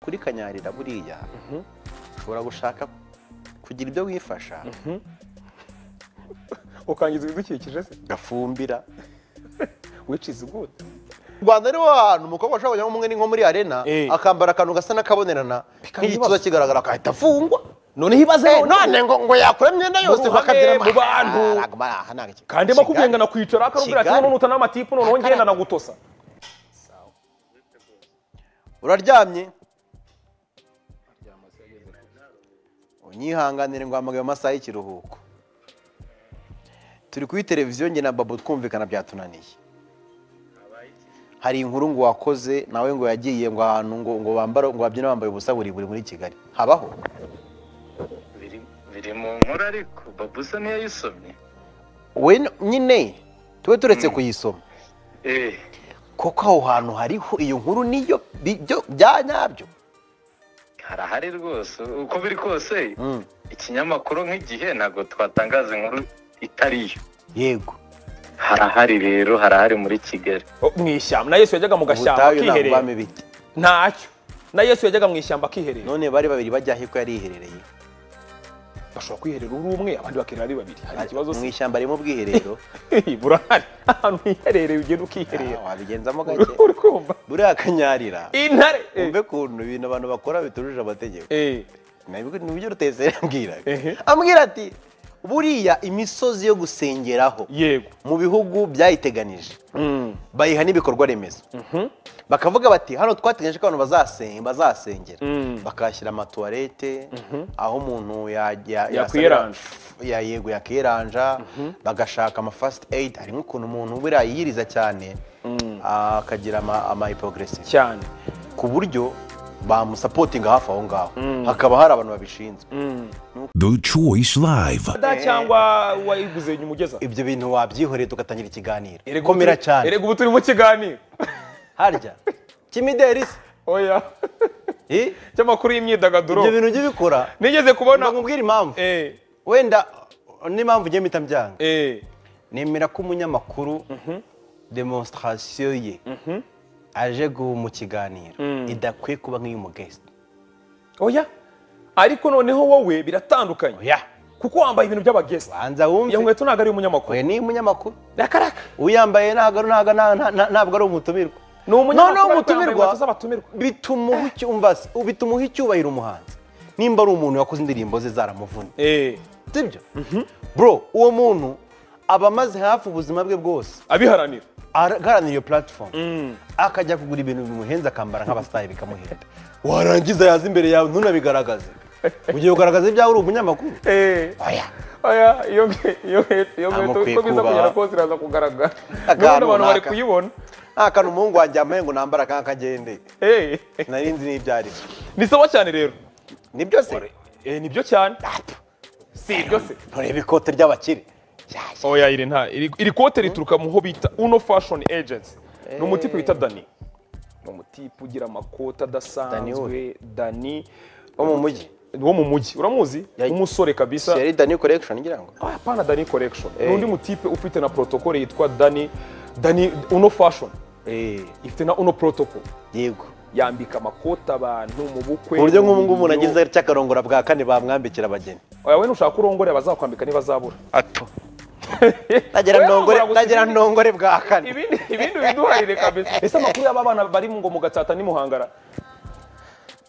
kuri kanyarira buriya ushobora gushaka kugira ibyo wifasha ukangiza ibidukikije se gafumbira wiciza inkota u rwanda ni wo hantu umukobwa ushobora kujyamo umwe ni nko muri arena Eh. akambara akantu gasa n'akabonerana Bikaba nk'igituza ibibazo. kigaragara agahita afungwa noneho ibaze Eh, none ngo ngo yakura imyenda yose Mu ruhame, bakagira mu bantu. kandi makubwiye ngo nakwicara akamubwira ati Kigali. none utana amatipu noneho ngenda nagutosa uraryamye unyihanganire ngo hamagaye mu masaha y'ikiruhuko turi kuri televiziyo njye na babo twumvikana byatunaniye hari inkuru ngo wakoze nawe ngo yagiye ngo ahantu ngo ngo bambara ngo babyina bambaye ubusa buri buri muri kigali habaho biri biri mu nkuru ariko babuza niyo yisomye we nyine tube turetse kuyisoma eee kuko aho hantu hariho iyo nkuru niyo bi- byo bya nyabyo harahari rwose uko biri kose Mm, ikinyamakuru nk'igihe ntabwo twatangaza inkuru itariyo yego harahari rero harahari muri kigali Oh, mu ishyamba na yesu yajyaga mu gashyamba ubutayu ntabwo akiherera bwami bite ntacyo na yesu yajyaga mu ishyamba akiherera none bari babiri bajya aho ko yariherereye bashobora kwiherera uri umwe abandi bakirira ari babiri hari ikibazo mu se ishyamba ririmo ubwiherero burahari ahantu hiherereye ugenda ukiherera Ah, wabigenzamo gake uri kumva buriya akanyarira intare eh, umve ukuntu ibintu abantu bakora bitujuje amategeko eh, Nabwo- nibyo rutesera ambwira Ehe. ambwira ati buriya imisozi yo gusengeraho yego mu bihugu byayiteganije Mm, bayiha n'ibikorwa remezo mhm, bakavuga bati hano twateganyije ko abantu bazasen- bazasengera Mm. bakahashyira amatuwarete aho umuntu ya- ya- Yakwiranja. ya- yego yakiranja bagashaka ama first aid harimo ukuntu umuntu buriya yiyiriza cyane akagira ama- ama hypoglycemia cyane ku buryo bamusapotinga hafi aho ngaho hakaba hari abantu babishinzwe The Choice Live. da cyangwa wayiguze nyuma ugeza ibyo bintu wabyihoreye tugatangira ikiganiro Erega ubu komera turi- cyane erega ubu turi mu kiganiro harya kimideri se oya Eh? cy'amakuru y'imyidagaduro ibyo bintu ujye ubikora nigeze kubona nakubwira impamvu eh, wenda n'impamvu ugiye mpita mbyanga eh, nemera ko umunyamakuru demonstration ye aje gu- mu kiganiro idakwiye kuba nk'iy'umugesite oya ariko noneho wowe biratandukanye oya kuko wambaye ibintu by'abagesi banza iyo wumve nkweto ntabwo ari umunyamakuru we ni umunyamakuru rakaraka uyambaye ntabwo ari- ntabwo nta- nta- nta- ntabwo ari umutumirwa ni umunyamakuru noneho ariko yambaye umutumirwa inkweto z'abatumirwa bituma uha icyo- umva se, bituma uha icyubahiro umuhanzi nimba ari umuntu wakoze indirimbo ze zaramuvunnye eh, sibyo bro uwo muntu aba amaze hafi ubuzima bwe bwose abiharanira agaharanira iyo platform akajya kugura ibintu bimuhenze akambara nk'abasitari bikamuhenda warangiza yaza imbere yawe ntunabigaragaze ugiye kugaragaza ibyawe uri umunyamakuru Eh, oya oya iyo nkwe- iyo nkweto iyo nkweto Ntamukwiye uko biza kubaha. kugera kose iraza kugaragara Akantu n'ubundi abantu bari runaka. kuyibona nta kantu umuhungu wanjye yambaye ngo nambara akanga kagende Eh, nari nzi n'ibyo ari byo ni sawa cyane rero ni byose Eh, nibyo cyane si ibyo se nturebe ikote ry'abakire oya iri nta iri iri kote rituruka mu ho bita uno fashion agency ni umutipe wita dani ni umutipe ugira amakoti Dani we. adasanzwe dani wo mu mujyi wo mu mujyi uramuzi Ya- umusore kabisa yari dani collection ngira ngo Ah, hapana dani collection ni Eh. undi mutipe ufite na protocol yitwa dani dani uno fashion Eh, ifite na uno protocol yego yambika amakoti abantu mu bukwe ku buryo mu nk'ubu ngubu umuntu birori. agize cyakarongora bwa kane bamwambikira abageni oya we nushaka urongore abazakwambika nibazabura nagera Oya, ndongore wamara gusa nagera ibindi- ndongore bwa kane ibindi ibindi biduharire kabisa ese amakuru y'aba bana bari mu ngo mu gatsata ni muhangara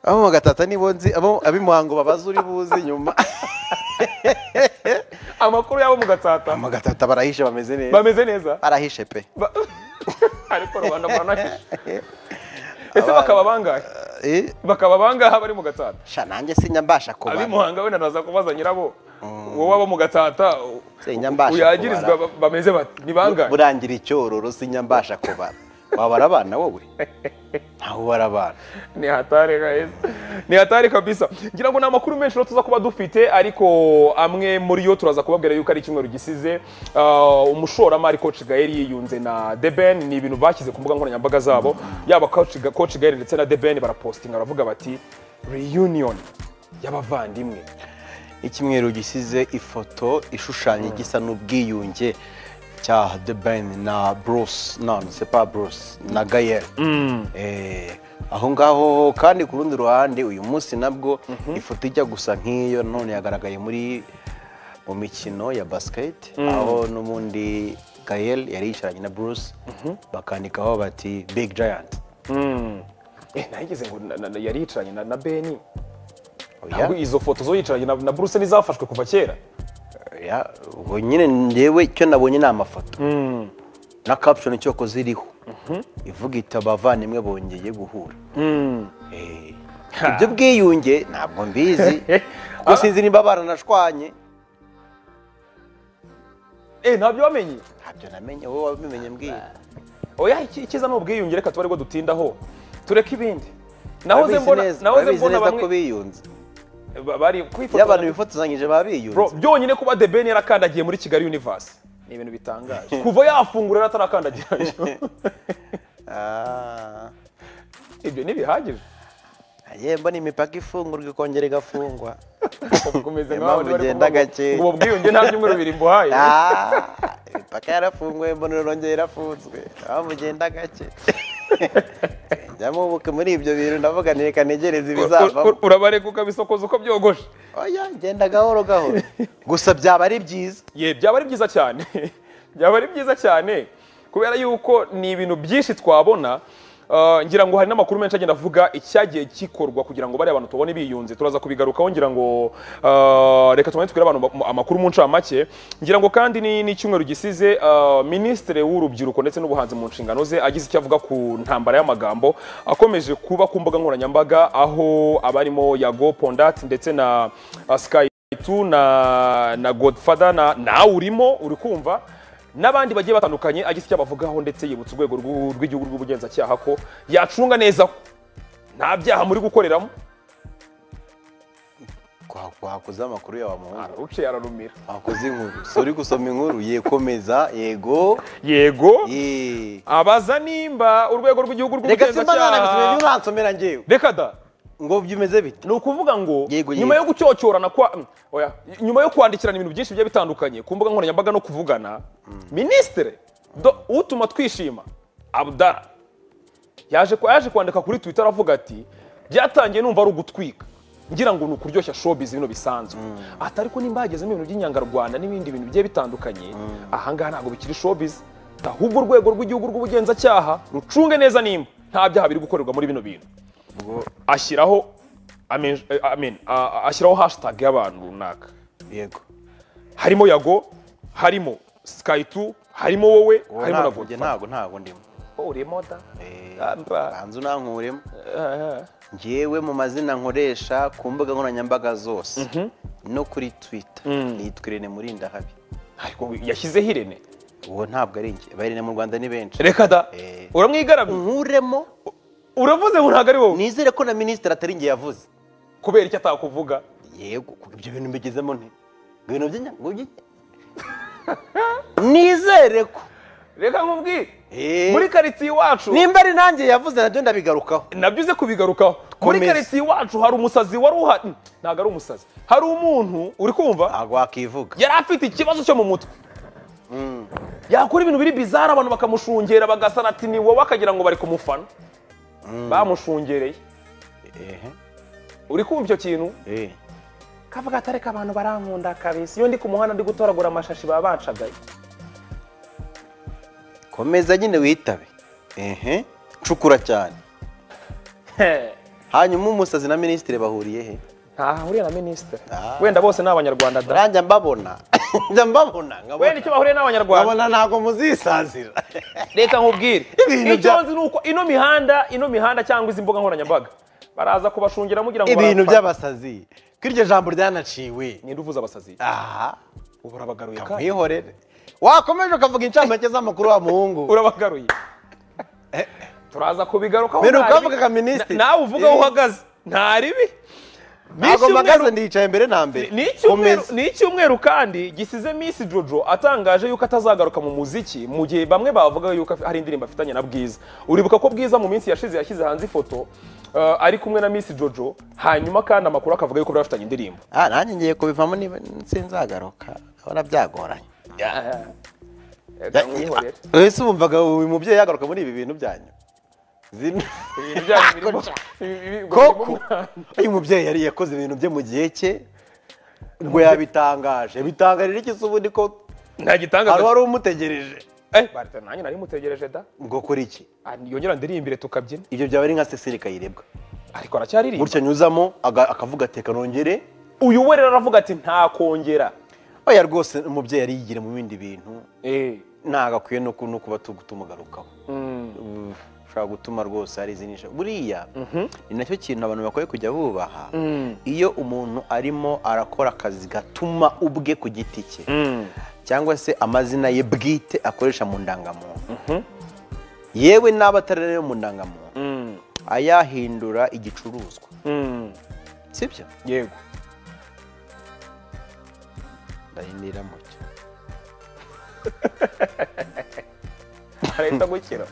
abo mu gatata nibo nzi abo ab'imuhango babaza uri buze nyuma amakuru y'abo mu gatsata mu gatata barahishe bameze neza bameze neza barahishe pe Ba- ariko rubanda muranahisha ese bakaba bangahe Eh, bakaba bangahe bari mu gatsata sha nanjye sinjya mbasha kubara abimuhanga wenda naza kubaza nyirabo wowe abo mu gatsata u- Sinjya mbasha uyagirizwa kubara. ba- bameze bati ni bangahe burangira icyororo sinjya mbasha kubara wabara abana wowe ntawe ubara abana ni hatari guys. ni hatari kabisa ngira ngo ni amakuru menshi rero tuza kuba dufite ariko amwe muri yo turaza kubabwira yuko ari icyumweru gisize Uh, umushoramari coach gael yiyunze na deben ni ibintu bashyize ku mbuga nkoranyambaga zabo yaba coach Ga- coach gael ndetse na deben barapostinga baravuga bati reunion y'abavandimwe icyumweru gisize ifoto ishushanya igisa n'ubwiyunge cya The Ben na Bruce non c'est pas Bruce na Gael Eh, aho ngaho kandi ku rundi ruhande uyu munsi nabwo ifoto ijya gusa nk'iyo none yagaragaye muri mu mikino ya basiketi aho n'ubundi gahel yari yicaranye na bruce bakandikaho bati big giant nageze ngo na- na- na- yari yicaranye na na beni Oya, ntabwo izo foto zo yicaranye na na buruse n'izafashwe kuva kera oya, ubwo nyine ngewe icyo nabonye ni amafoto na caption icyoko ziriho ivuga iti abavandimwe bongeye guhura Eh, ibyo bwiyunge ntabwo mbizi kuko sinzi nimba baranashwanye Eh, ntabyo wamenye ntabyo namenye wowe wabimenye mbwira oya iki- icyiza ni ubwiyunge reka tube aribwo dutindaho tureke ibindi nahoze Babizi mbona neza- nahoze babizi mbona neza ko bamwe biyunze ba- bari iyo abantu kwifotora bifotozanyije baba biyunze Bro, byonyine kuba The Ben yarakandagiye muri Kigali Universe ni ibintu bitangaje kuva yafungura yaratarakandagirayo Ah, ibyo ntibihagije yemba ni imipaka ifungurwa ikongera igafungwa ukomeze Niyo nkaho mpamvu ugenda gake. ngo ubwiyunge nta byumweru bibiri mbuhaye Ah, imipaka yarafunguwe mbonero rongeye yarafunzwe aho mugenda gake njyamo ubuke muri ibyo bintu ndavuga ntireka ntegereze ibizavamo urabareka ukabisokoza uko byogoshe oya genda gahoro gahoro gusa byaba ari byiza ye byaba ari byiza cyane byaba ari byiza cyane kubera yuko ni ibintu byinshi twabona Uh, ngira ngo hari n'amakuru menshi agenda avuga icyagiye gikorwa kugira ngo bariya bantu tubone biyunze turaza kubigarukaho ngira ngo uh, reka tumanze tubwire abantu ma- amakuru mu ncamake ngira ngo kandi ni n'icyumweru gisize uh, minisitiri w'urubyiruko ndetse n'ubuhanzi mu nshingano ze agize icyo avuga ku ntambara y'amagambo akomeje kuba ku mbuga nkoranyambaga aho abarimo yago pondat ndetse na uh, sky tu na na godfather na nawe urimo uri kumva n'abandi bagiye batandukanye agize icyo abavugaho ndetse yibutsa urwego rw'u- rw'igihugu rw'ubugenzacyaha ko yacunga neza ko nta byaha muri gukoreramo wakoze amakuru yawe amuhungu araruciye ararumira wakoze inkuru si uri gusoma inkuru yekomeza yego yego Ye. abaza nimba urwego rw'igihugu reka simba nanabisomye rw'ubugenzacyaha nturansomera njyewe reka da ngo byumeze bite ni ukuvuga ngo Yego, nyuma yo yego. gucyocyorana kwa mm, oya nyuma yo kwandikirana ibintu byinshi bigiye bitandukanye ku mbuga nkoranyambaga no kuvugana minisitiri do- utuma twishima abudara yaje kwa- yaje kwandika kuri twitter aravuga ati byatangiye numva ari ugutwika ngira ngo ni ukuryoshya showbiz bino bisanzwe ati ariko nimba hagezemo ibintu by'inyangarwanda n'ibindi bintu bigiye bitandukanye ahangaha ntabwo bikiri showbiz ahubwo urwego rw'igihugu rw'ubugenzacyaha rucunge neza nimba nta byaha biri gukorerwa muri bino bintu ashyiraho amen- eh, amen, a- a- ashyiraho hashtag y'abantu runaka yego harimo yago harimo skytu harimo wowe Uwo harimo na ntabwo- njye godfather ntabwo ntabwo ndimo urimo da Eh, Amba. banza unankuremo Eh, eh. ngewe mu mazina nkoresha ku mbuga nkoranyambaga zose no kuri twita nitwa irene murindahabi ariko yashyizeho irene uwo ntabwo ari njye abayirene mu rwanda ni benshi reka da Eh. uramwigaramiye nkuremo uravuze ngo ntabwo ari wowe nizere ko na minisitiri atari njye yavuze kubera icyo atakuvuga yego kuko ibyo bintu mbigezemo nte ibintu by'inyangugi nizere ko reka nkubwire Eh. muri karitsiye iwacu nimba ari nanjye yavuze nabyo ndabigarukaho nabyo uze kubigarukaho muri Komeza. karitsiye iwacu hari umusazi wari uhari ntabwo ari umusazi hari umuntu uri kumva ntabwo wakivuga yari afite ikibazo cyo mu mutwe yakora ibintu biri bizara abantu bakamushungera bagasana ati ni wowe akagira ngo bari kumufana bamushungereye Ehe. uri kumva icyo kintu Eh. kavuga ati ariko abantu barankunda kabisi iyo ndi ku muhanda ndi gutoragura amashashi baba bacagaye komeza nyine witabe ehe cukura cyane hanyuma umusazi na minisitiri bahuriye he ntahahuriye na minisitiri Ah. wenda bose ni abanyarwanda da ranjya mbabona njya mbabona nkabona. wenda icyo bahuriye n'abanyarwanda nkabona ntabwo muzisazira reka nkubwire Ibintu icyo bya- nzi ni uko ino mihanda ino mihanda cyangwa izi mbuga nkoranyambaga baraza kubashungira mugira ngo ibintu barapfa. by'abasazi ko iryo jambo ryanaciwe ninde uvuze abasazi aha ubu urabagaruye kandi mwihorere wakomeje ukavuga incamake z'amakuru wa muhungu urabagaruye turaza kubigarukaho Mbere nta ribi. ukavuga ka minisitiri. Na- nawe uvuga aho Eh. uhagaze nta ribi Ni ntabwo icyumweru- mpagaze ndicaye mbere na mbere ni icyumweru- Komeza. ni icyumweru kandi gisize Miss Jojo atangaje yuko atazagaruka mu muziki mu gihe bamwe bavuga yuko afi- hari indirimbo afitanye na Bwiza uribuka ko Bwiza mu minsi yashize yashyize hanze ifoto uh, ari kumwe na Miss Jojo hanyuma kandi amakuru akavuga yuko bari bafitanye indirimbo Ah, nanjye ngiye kubivamo niba sinzagaruka ndabona byagoranye Eh, Ya- mwihorere. ese wumvaga uyu mubyeyi yagaruka muri ibi bintu byanyu Zino- ibintu byanyu birimo ibi- ibi- koko uyu mubyeyi yari yakoze ibintu bye mu gihe cye ngo yabitangaje bitangarira iki se ubundi ko nta hari gitangaza wari umutegereje Eh, Barita, nanjye nari mutegereje da ngo kuri iki Ah, yongera ndirimbire tukabyina ibyo byaba ari nka cecile kayirebwa ariko aracyaririmba gutya nyuzamo aga- akavuga ateka nongere uyu we rero aravuga ati ntakongera oya rwose umubyeyi yari yigira mu bindi bintu Eh, ntabwo akwiye no ku- no kuba tu- tumugarukaho mm, Ubu, ushobora gutuma rwose hari izindi nsha- buriya ni nacyo kintu abantu bakwiye kujya bubaha mm, iyo umuntu arimo arakora akazi gatuma ubwe ku giti cye mm. cyangwa se amazina ye bwite akoresha mu ndangamuntu yewe n'aba atari ayo mu ndangamuntu Mm, ayahindura igicuruzwa mm. sibyo yego ndahindira mucyo arahita gukira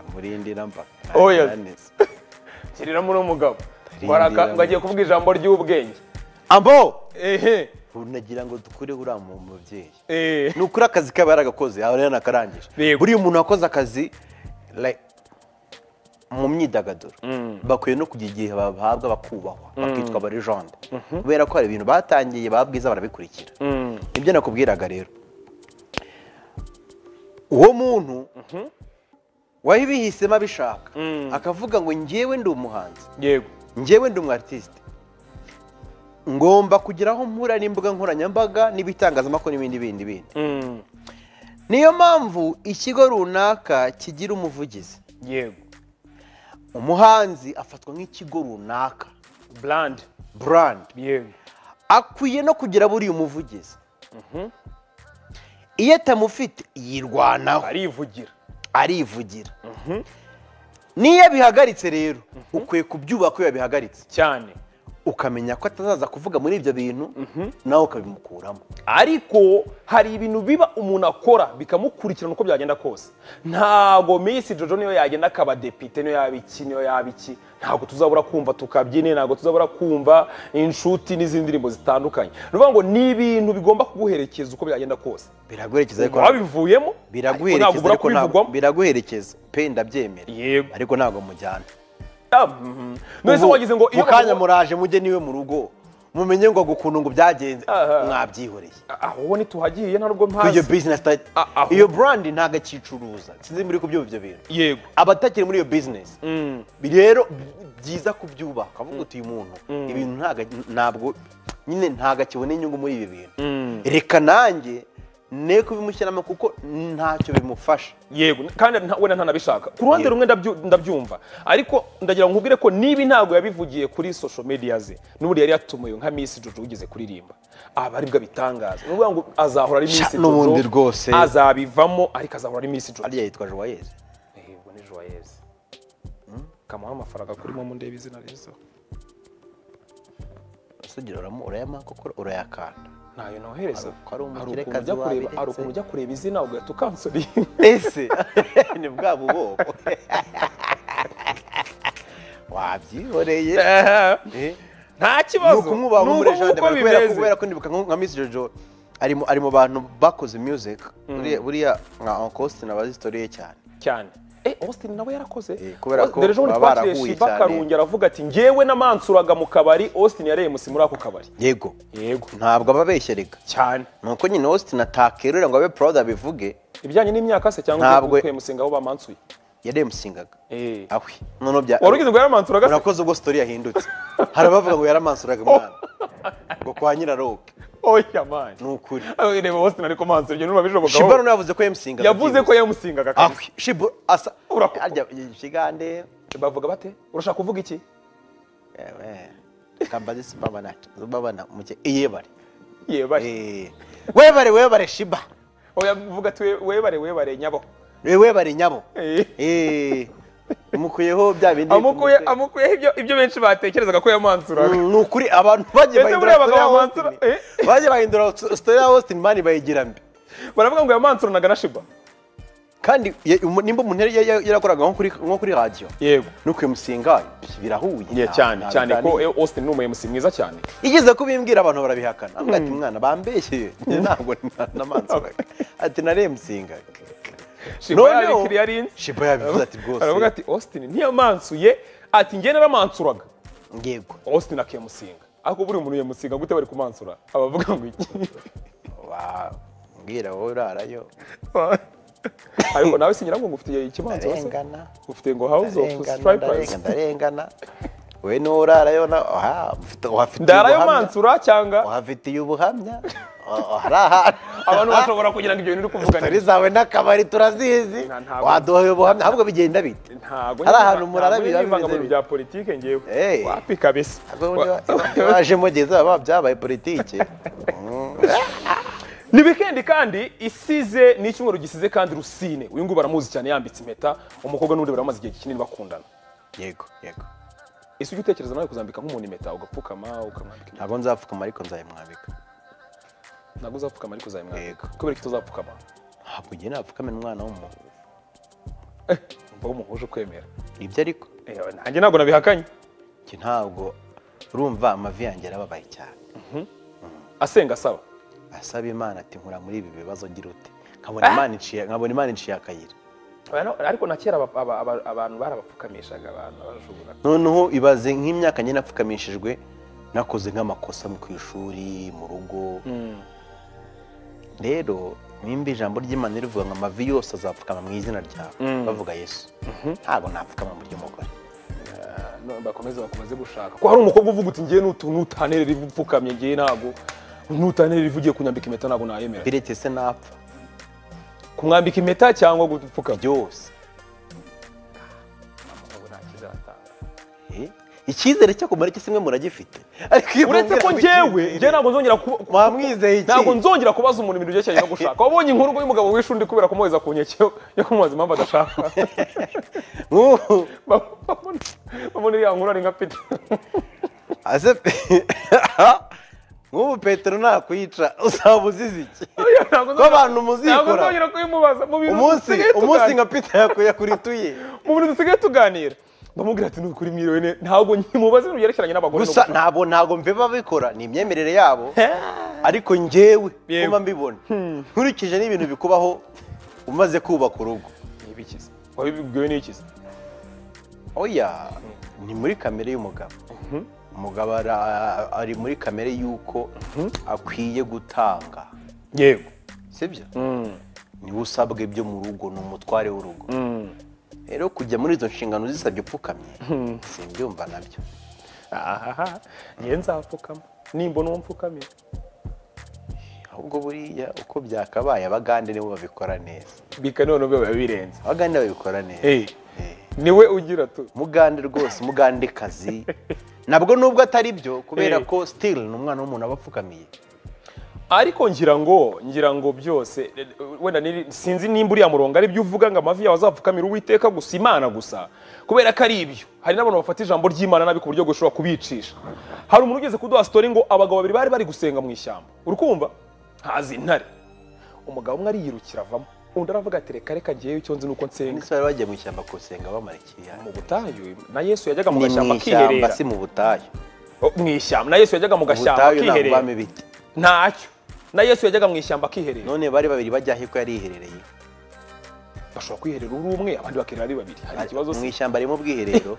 amurindira mba Oya. Ntarananiza. kiriramo uno mugabo Waraka- ngo agiye kuvuga ijambo ry'ubwenge ambo ehe unagira ngo dukure uriya mu mubyeyi eh. ni ukuri akazi kaba yaragakoze yaba yaranakarangije Yego. buriya umuntu wakoze akazi like, mu myidagaduro bakwiye no kugira igihe bahabwa bakubahwa bakitwa abarejande kubera ko hari ibintu batangiye babwiza barabikurikira Mm, nibyo nakubwiraga rero uwo muntu wabihisemo abishaka Mm. akavuga ngo njyewe ndi umuhanzi yego njyewe ndi umu artiste ngomba kugira aho mpura n'imbuga nkoranyambaga n'ibitangazamakuru n'ibindi bindi bindi Mm, niyo mpamvu ikigo runaka kigira umuvugizi yego umuhanzi afatwa nk'ikigo runaka brand brand yego akwiye no kugira buriya umuvugizi iyo atamufite yirwanaho arivugira arivugira niyo abihagaritse rero ukwiye kubyubaka iyo yabihagaritse cyane ukamenya ko atazaza kuvuga muri ibyo bintu nawe ukabimukuramo ariko hari ibintu biba umuntu akora bikamukurikirana uko byagenda kose ntago Miss jojo niyo yagenda akaba depite niyo yaba iki niyo yaba iki ntabwo tuzabura kumva tukabyine ntabwo tuzabura kumva inshuti n'izindi ndirimbo zitandukanye ni ukuvuga ngo ni ibintu bigomba kuguherekeza uko byagenda kose biraguherekeza ariko wabivuyemo ariko ntabwo biraguherekeza ubura ariko ntabwo kubivugwamo biraguherekeza pe ndabyemera yego ariko ntabwo mujyana Ah, mhm. none se Ubu- wagize ngo mu kanya bavuga- muraje mujye niwe mu rugo mumenye ngo gukuntu ngo byagenze Aha. mwabyihoreye aho ntituhagiye nta nubwo iyo mpazi business ta- A- aho- iyo brand ntabwo akicuruza sinzi muri kubyumva ibyo bintu yego abatakiri muri iyo business rero byiza kubyubaha ukavuga uti uyu muntu ibintu ntago- ntabwo nyine ntabwo akibona inyungu muri ibi bintu reka nanjye ne kubimushyiramo kuko ntacyo bimufasha yego kandi nta- wenda ntanabishaka ku ruhande rumwe ndabyu- ndabyumva ariko ndagira ngo nkubwire ko niba ntabwo yabivugiye kuri social media ze n'ubundi yari yatumiwe nka Miss Jojo wigeze kuririmba aba aribwo abitangaza ni ukuvuga ngo azahora ari Miss Sha, n'ubundi Jojo, rwose. azabivamo ariko azahora ari Miss Jojo ariya yitwa joyeuse yego ni joyeuse kamuha amafaranga kuri momo ndebe izina ryiza usugira uramu- urayama kuko urayakanda ntayo nohereza Hari- hari Hari umukire ukuntu ujya kazi kureba- hari wabiretse. ukuntu ujya kureba izina ugahita ukansoriye ese ni bwa buboko wabyihoreye Eh? nta ni kibazo ukumwubaha Ni muri uko- jardin uko kubera ko bimeze. kubera ko ndibuka nko- nka Miss Jojo ari mu ari mu bantu bakoze music buriya buriya nka Uncle Austin abazi story ye cyane cyane eh Austin nawe yarakoze Eh, kubera ko Dore ejo bundi baba twakiriye barahuye Shiba cyane. Karungi aravuga ati ngewe namansuraga mu kabari Austin yareye musi muri ako kabari yego yego ntabwo ababeshya reka cyane ni uko nyine Austin atakerura ngo abe proud abivuge ibijyanye n'imyaka se cyangwa Ntabwo- kwe musinga aho bamansuye yaremusingaga eh awe noneho bya wari ugize ngo yaramansuraga se urakoze ubwo story yahindutse hari abavuga ngo yaramansuraga umwana ngo kwa nyiraroke oya man ni ukuri aho reba Austin ariko mansura ibyo numa Shibano bishoboka nawe yavuze ko yamusingaga yavuze ko yamusingaga awe kandi Shibano asa Urakoze. arya ikigande bavuga bate urashaka kuvuga iki Ewe, kambazi sibabana sibabana muke iyebare yebare Eh, webare webare shiba oya vuga ati we- webare webare nyabo Eh, webare nyabo eh Eh, umukuyeho bya bindi amukuye amukuyeho ibyo ibyo benshi batekerezaga ko yamansuraga Mm, ni ukuri abantu bagiye Ese buriya bahindura story ya abagabo Austin bansura- eh? bagiye bahindura story ya Austin mani bayigira mbi baravuga ngo yamansuranaga na Shiba kandi ye- umu- nimba umuntu yari yari- yarakoraga nko kuri nko kuri radio yego nukuye musinga birahuye Yeah, cyane Nta- nta cyane ko biganiro. eh, Austin ni umuyobozi mwiza cyane igeze kubimbwira abantu barabihakana avuga ati mwana bambeshye ntabwo namansuraga ati naremusingaga shiba Noneho, yabikiriye ari inzi Shiba yabivuze ati rwose. aravuga ati austin ntiyamansuye ati njye naramansuraga ngego austin akiyamusinga ariko buri muntu yamusinga gute bari kumansura abavuga ngo iki wa mbwira wowe urarayo ariko nawe singira ngo ngufitiye ikimanza se ndarengana ufite ngo house of ndarengana, ndarengana stripers ndarengana wowe niwo urarayo na aha mfite- uhafitiye ndarayo ubuhamya. mansura cyangwa uhafitiye ubuhamya Oh, hari ahantu abantu bashobora kugira ngo ibyo bintu uri kuvuga Tori zawe n'akabari turazizi Nta- ntabwo- waduhoye ubuhamya ahubwo bigenda bite ntabwo Hari ahantu murara ntabwo biba ari ibivangamuru bimeze bya politike ngewe Eh. wapi kabisa Ahubwo ubundi wa- wajemo igihe zaba byabaye politiki ni wikendi kandi isize ni icyumweru gisize kandi rusine uyu nguyu baramuzi cyane yambitse impeta umukobwa n'undi baramaze igihe kinini bakundana yego yego ese ujya utekereza nawe kuzambika nk'umuntu impeta ugapfukama ukamwambika impeta? ntabwo nzapfukama ariko nzayimwambika ntabwo uzapfukama ariko uzayimwambika Yego. kubera ko utazapfukama ntabwo ngiye napfukame n'umwana w'umuntu mba w'umuhuje ukwemera ibyo ariko Eh, nanjye ntabwo nabihakanye njye ntabwo urumva amavi yanjye arababaye cyane asenga asaba asaba imana ati nkura muri ibi bibazo ngira ute nkabona imana iciye nkabona imana iciye akayira Abantu- ariko na kera aba- aba- aba- abantu barabapfukamishaga abantu barashobora noneho ibaze nk'imyaka njye napfukamishijwe nakoze nk'amakosa mu ku ishuri mu rugo rero nimba ijambo ry'imana rivuga ngo amavi yose azapfukama mu izina ryawe bavuga yesu ntabwo napfukama mu ry'umugore No, bakomeze bakomeze gushaka ko hari umukobwa uvuga uti ngewe nutu nutanterera ivu upfukamye ngewe ntabwo nutanterera ivu ugiye kunyambika impeta ntabwo nayemera biretse se napfa kumwambika impeta cyangwa gupfukama byose Ntabwo nakizatanga. Eh, icyizere cyo kumara iki simwe muragifite ariko iyo uretse ko mwongera ngewe kwizera- ngewe ntabwo nzongera kuba- mwamwizeye iki ntabwo nzongera kubaza umuntu ibintu byerekeranye no gushaka wabonye inkuru y'umugabo wishe undi kubera kumuheza ku nkeke yo- yo kumubaza impamvu adashaka Mwuhu. babona babona iriya nkuru ari nka pete Ase pe- nk'ubu petero nakwica uzaba uzize iki ntabwo ko abantu ntabwo muzikora nzongera kubimubaza mu bintu umunsi dusigaye umunsi tuganira. nka pita yakuyakuriye mu bintu dusigaye tuganira ndamubwira ati ni ukuri mwiriwe ne ntabwo nkimubaza ibintu byerekeranye n'abagore no gusa gushaka." ntabwo ntabwo mbiba babikora ni imyemerere yabo ariko njyewe Yewe. kuba mbibona nkurikije n'ibintu bikubaho umaze kubaka urugo Ibikiza. Wabibwiwe n'ikiza. oya ni muri kamere y'umugabo umugabo ara- ari muri kamere y'uko akwiye gutanga Yego. sibyo niwe usabwa ibyo mu rugo ni umutware w'urugo rero kujya muri izo nshingano zisabye upfukamye simbyumva nabyo Ahaha. Nge nzapfukama. Nimbona uwo mfukamira. ahubwo buriya uko byakabaye abagande nibo babikora neza Bika none biba birenze. abagande babikora neza Eh. Eh. Niwe ugira tu. mugande rwose mugandekazi nabwo nubwo atari byo kubera Eh. ko sitiri ni umwana w'umuntu aba apfukamiye Ariko ngira ngo ngira ngo byose eh, wenda niri- sinzi nimba uriya murongo ari byo uvuga ngo amavi yawe azapfukamira uwiteka gusa imana gusa kubera ko ari ibyo hari n'abantu bafata ijambo ry'imana nabi ku buryo bwo gushobora kubicisha hari umuntu ugeze kuduha sitori ngo abagabo babiri bari bari gusenga mu ishyamba uri kumva haza intare umugabo umwe ariyirukira avamo undi aravuga ati reka reka ngewe icyo nzi ni uko nsenga ndetse bari bagiye mu ishyamba kusenga bamara ikiyanga mu butayu na yesu yajyaga mu ni mu gashyamba ishyamba akiherera si mu butayu Oh, mu ishyamba na yesu yajyaga mu mu gashyamba butayu ntabwo akiherera bamo ibiti ntacyo na yesu yajyaga mu ishyamba akiherera none bari babiri bajya aho ko yariherereye bashobara kwiherera uri umwe abandi bakirira ari babiri hari ikibazo mu se ishyamba harimo ubwiherero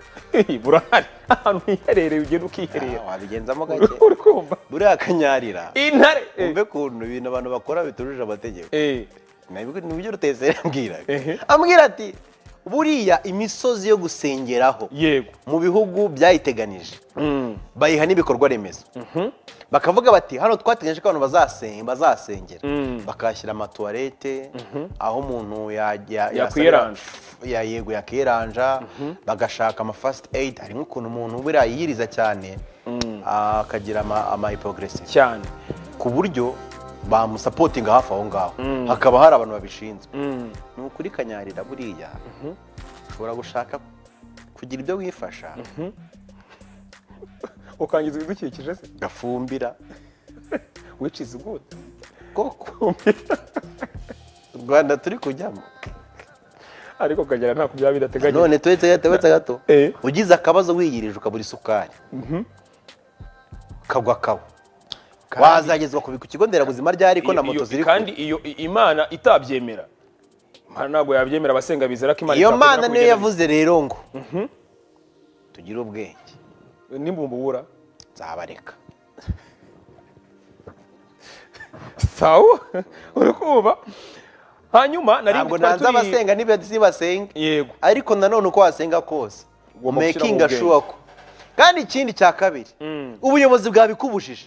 burahari ahantu hiherereye ugenda ukiherera Ah, wabigenzamo gake uri kumva buriya akanyarira intare eh, umve ukuntu ibintu abantu bakora bitujuje amategeko eh, Nabwo- nibyo ruteseri ambwiraga Ehe. ambwira ati buriya imisozi yo gusengeraho yego mu bihugu byayiteganije bayiha n'ibikorwa remezo bakavuga bati hano twateganyije ko abantu bazasen- bazasengera bakahashyira amatuwarete aho umuntu ya- ya- Yakwiranja. ya- yego yakiranja bagashaka ama first aid harimo ukuntu umuntu buriya yiyiriza cyane akagira ama- ama hypoglycemia cyane ku buryo bamusapotinga hafi aho ngaho hakaba hari abantu babishinzwe ni ukuri kanyarira buriya ushobora gushaka kugira ibyo wifasha ukangiza ibidukikije se gafumbira which is good koko u rwanda turi kujyamo ariko ukagera nta kubyaba bidateganya none turetse gato turetse gato Eh. ugize akabazo wiyirije ukabura isukari kagwa kawa wazagezwa ku ku kigo nderabuzima ryari ko na moto ziri kure kandi iyo i- imana itabyemera hano ntabwo yabyemera abasenga bizera ko imana iyo itakwemera mana niyo kubigenera. yavuze rero ngo tugire ubwenge nimbumbubura nzabareka sawa uri kumva hanyuma nari ntabwo twari nanze turi- abasenga ntibasenga yego ariko nanone uko wasenga kose Ugomba gushyiramo makinga ubwenge. shuwa ko kandi ikindi cya kabiri ubuyobozi bwabikubujije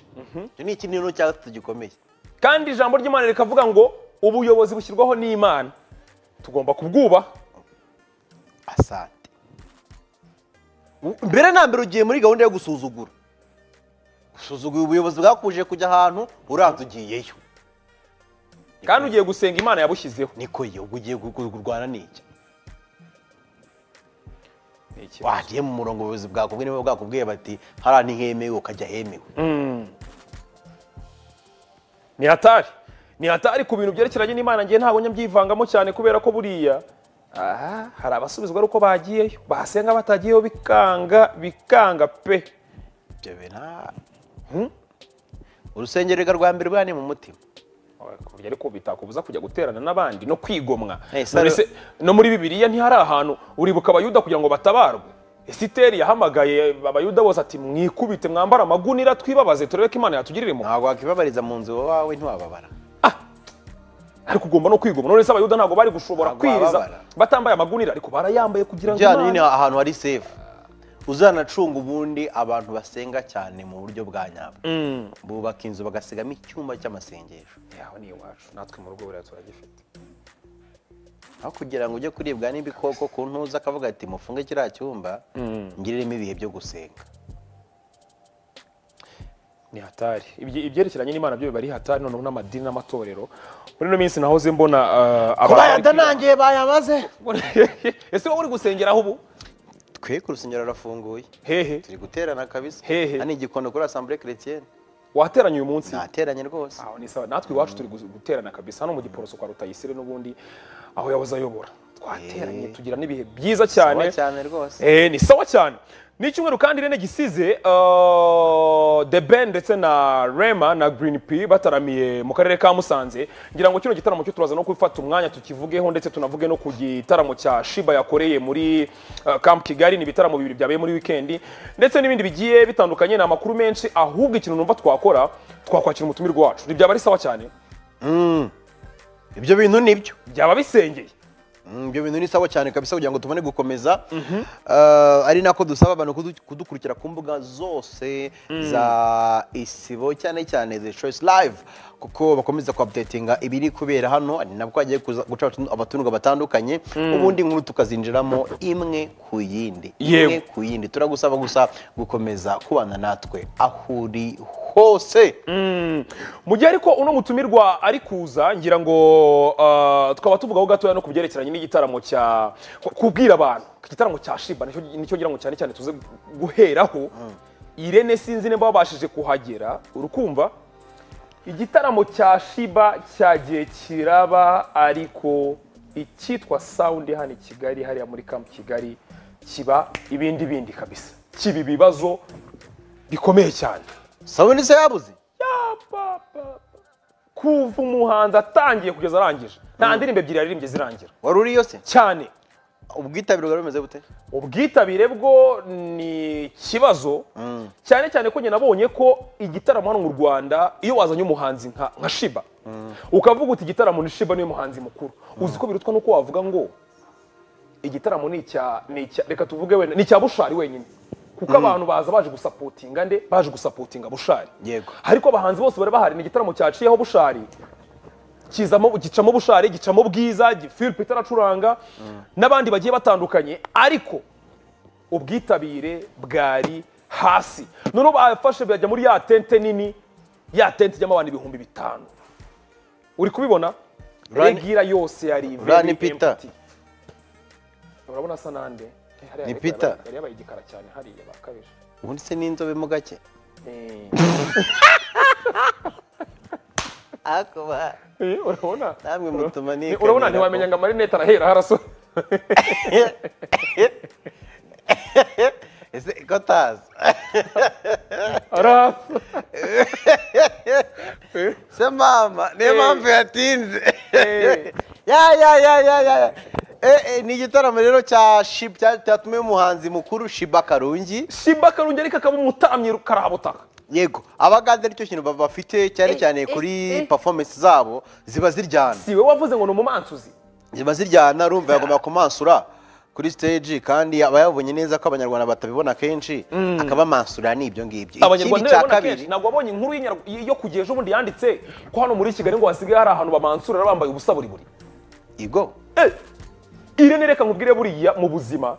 icyo ni ikindi kintu cya gatatu gikomeye kandi ijambo ry'imana rikavuga ngo ubuyobozi bushyirwaho n'imana tugomba kubwubaha asante mbere na mbere ugiye muri gahunda yo gusuzugura usuzugura ubuyobozi bwakuje kujya ahantu uranze ugiyeyo kandi ugiye gusenga imana yabushyizeho niko iyo ugiye gu- gu- kurwana n'iki Ni iki? wagiye mu murongo ubuyobozi bwakubwiye niba bwakubwiye bati hariya ntihemewe ukajya ahemewe ni hatari ni hatari ku bintu byerekeranye n'imana ngiye ntabwo nyabyivangamo cyane kubera ko buriya aha hari abasubizwa ari uko bagiyeyo basenga batagiyeyo bikanga bikanga pe ibyo bintu ah. Hmm? urusengererwa rwa mbere rwa ni mu mutima ku buryo ariko bitakubuza kujya guterana n'abandi no kwigomwa Hey, Sara- None se no muri bibiliya ntihari ahantu uribuka abayuda kugira ngo batabarwe esiteri yahamagaye abayuda bose ati mwikubite mwambare amagunira twibabaze turebe ko imana yatugirira impuhwe ntabwo wakibabariza mu nzu iwawe ntiwababara ariko ugomba no kwigomwa none se abayuda ntabwo bari gushobora Ntabwo kwiriza bababara. batambaye amagunira ariko barayambaye kugira ngo byane nyine imana ahantu hari sefu uzanacunga ubundi abantu basenga cyane mu buryo bwa nyabwo bubaka inzu bagasigamo icyumba cy'amasengesho yaho ni iwacu natwe mu rugo buriya turagifite aho kugira ngo ujye kuribwa n'ibikoko ku ntuza akavuga ati mufunge kiriya cyumba ngiriremo ibihe byo gusenga ni hatari Ibye- ibyerekeranye n'imana byo biba ari hatari noneho n'amadini n'amatorero muri ino minsi nahoze mbona ah, abantu bari kwiga- bayadanangiye bayamaze ese wowe uri gusengera aho ubu twe ku rusengero rurafunguye hehe turi guterana kabisa Hehe. hano igikondo kuri asambure keretienne wateranye uyu munsi nateranye rwose aho ni sawa natwe iwacu turi gu- guterana kabisa hano mu giporoso kwa rutayisire n'ubundi aho yahoze ayobora twateranye Eh. tugira n'ibihe byiza cyane cyane cyane rwose Eh, ni sawa cyane ni icyumweru kandi rene gisize uh, the ben ndetse na rema na green p bataramiye mu karere ka musanze ngira ngo kino gitaramo cyo turaza no gufata umwanya tukivugeho ndetse tunavuge no ku gitaramo cya shiba yakoreye muri uh, camp kigali ni ibitaramo bibiri byabaye muri wikendi ndetse n'ibindi bigiye bitandukanye ni amakuru menshi ahubwo ikintu numva twakora twakwakira umutumirwa wacu ntibyaba ari sawa cyane ibyo bintu nibyo byaba bisengeye Mm, ibyo bintu ni sawa cyane kabisa kugira ngo tubone gukomeza Eh, ari nako dusaba abantu kudu- kudukurikira ku mbuga zose za isibo cyane cyane the choice live kuko bakomeza kuapdatinga ibiri kubera hano ari nabwo hagiye kuza- guca abatu- abatumirwa batandukanye ubundi nkuru tukazinjiramo imwe ku yindi imwe Yego. ku yindi turagusaba gusa gukomeza kubana natwe aho uri hose mu gihe ariko uno mutumirwa ari kuza ngira ngo ah, tukaba tuvugaho gatoya no ku byerekeranye n'igitaramo cya ku- kubwira abantu igitaramo cya shiba nicyo nicyo ngira ngo cyane cyane tuze guheraho irene sinzi niba babashije kuhagera urukumva igitaramo cya shiba cyagiye kiraba ariko icyitwa sawundi hano i kigali hariya muri kampu kigali kiba ibindi bindi kabisa kiba ibibazo bikomeye cyane sabone se yabuze kuva umuhanzi atangiye kugeza arangije nta ndirimbo ebyiri yaririmbye zirangira wari uriyo se cyane ubwitabire bwari bumeze bute ubwitabire bwo ni ikibazo cyane cyane ko njye nabonye ko igitaramo hano mu rwanda iyo wazanye umuhanzi nka nka shiba ukavuga uti igitaramo ni shiba niwe muhanzi mukuru uzi ko birutwa nuko wavuga ngo igitaramo ni icya ni icya reka tuvuge wenda ni icya bushari wenyine kuko abantu baza baje gusapotinga nde baje gusapotinga bushari Yego. ariko abahanzi bose bari bahari ni igitaramo cyaciyeho bushari kizamo gicamo bushari gicamo bwiza gi- philip itaracuranga n'abandi bagiye batandukanye ariko ubwitabire bwari hasi noneho bafashe bajya muri ya tente nini ya tente ijyamo abantu ibihumbi bitanu uri kubibona Rani- regira yose yari Rani Peter. empty. urabona asa nande Eh, hariya Ni yari- Peter. yari yabaye igikara cyane hariya bakabije ubundi se n'inzobe mo gake Eh, akuba eh, urabona namwe mutuma Ni- urabona ntiwamenya ngo amarinete arahera harasore ese ko atazi arasa se mama niyo mpamvu yatinze Eh, ya ya ya ya ya ya. Eh, eh, ni igitaramo rero cya shiba cya- cyatumiwe umuhanzi mukuru shiba karungi shiba karungi ariko akaba umutamyi karabutaka yego abagande nicyo kintu ba- bafite cyane cyane kuri performance zabo ziba ziryana si we wavuze ngo ni umumansuzi ziba ziryana urumva yagomba kumansura kuri stage kandi aba yabonye neza ko abanyarwanda batabibona kenshi akabamansura n'ibyo ngibyo abanyarwanda babibona kenshi ntabwo wabonye inkuru y'inyarw- yo kugira ejo bundi yanditse ko hano muri kigali ngo hasigaye hari ahantu bamansurira bambaye ubusa buri buri igo Eh, irene reka nkubwire buriya mu buzima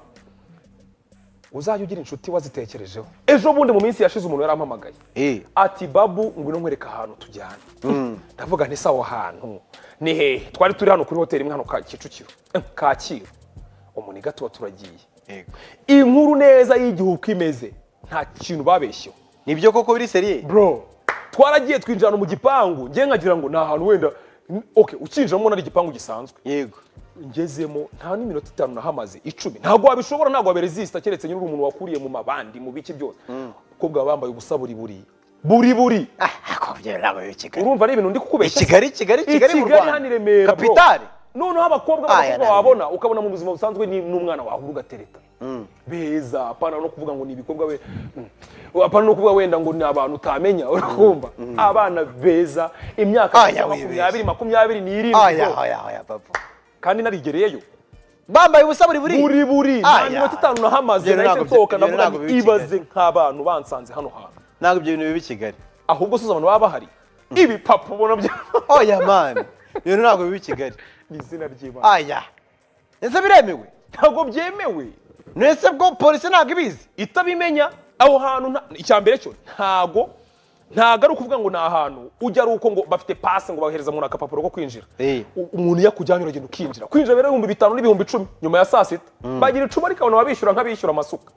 uzajya ugira inshuti wazitekerejeho ejo bundi mu minsi yashize umuntu yarampamagaye Eh. ati babu ngwino nkwereka ahantu tujyana ndavuga nti se aho hantu ni hehe twari turi hano kuri hoteli imwe hano ka- kicukiro eh, kacyiru umuniga tuba turagiye Yego. inkuru neza y'igihe uko imeze nta kintu babeshyeho nibyo koko biri seriye bro twaragiye twinjira ahantu mu gipangu njye nkagira ngo ni ahantu wenda okay, ukinjiramo ubona ari igipangu gisanzwe yego ngezemo nta n'iminota itanu nahamaze icumi ntabwo wabishobora ntabwo waberezisita keretse nyine uri umuntu wakuriye mu mabandi mu biki byose umukobwa waba wambaye ubusa buri buri buri buri urumva ari ibintu ndi kukubeshya se? Ikigali, Kigali, Kigali mu ikigali Rwanda. hano i remera bro. Kapitale. noneho abakobwa Ah, b'abakobwa yarabiye. wabona ukabona mu buzima busanzwe ni- n'umwana wahura ugatereta beza apana no kuvuga ngo ni ibikobwa we Mm. apana no kuvuga wenda ngo ni abantu utamenya urakumva abana beza imyaka Ah, ya makumyabiri wibeshye. makumyabiri n'irindwi aya bro. aya aya babu kandi narigereyeyo bambaye ubusa buri buri buri buri nta Aya. minota itanu nahamaze Ibyo nahise ntabwo- nsohoka ibyo ndavuga ntabwo ngo biba i ibaze Kigali. nk'abantu bansanze hano hantu ntabwo ibyo bintu biba i kigali ahubwo se uzi abantu baba bahari ibipapa ubona bya oya mani ibyo bintu ntabwo biba i kigali ni izina ry'imana aya ese biremewe ntabwo byemewe nese bwo polisi ntabwo ibizi itabimenya aho hantu nta- icya mbere cyo ntago ntago ari ukuvuga ngo ni ahantu ujya ari uko ngo bafite pasi ngo bahereza umuntu akapapuro ko kwinjira Eh. U- umuntu iyo akujyanye uragenda ukinjira kwinjira bero ibihumbi bitanu n'ibihumbi icumi nyuma ya saa sita bagira icumi ariko abantu babishyura nk'abishyura amasuka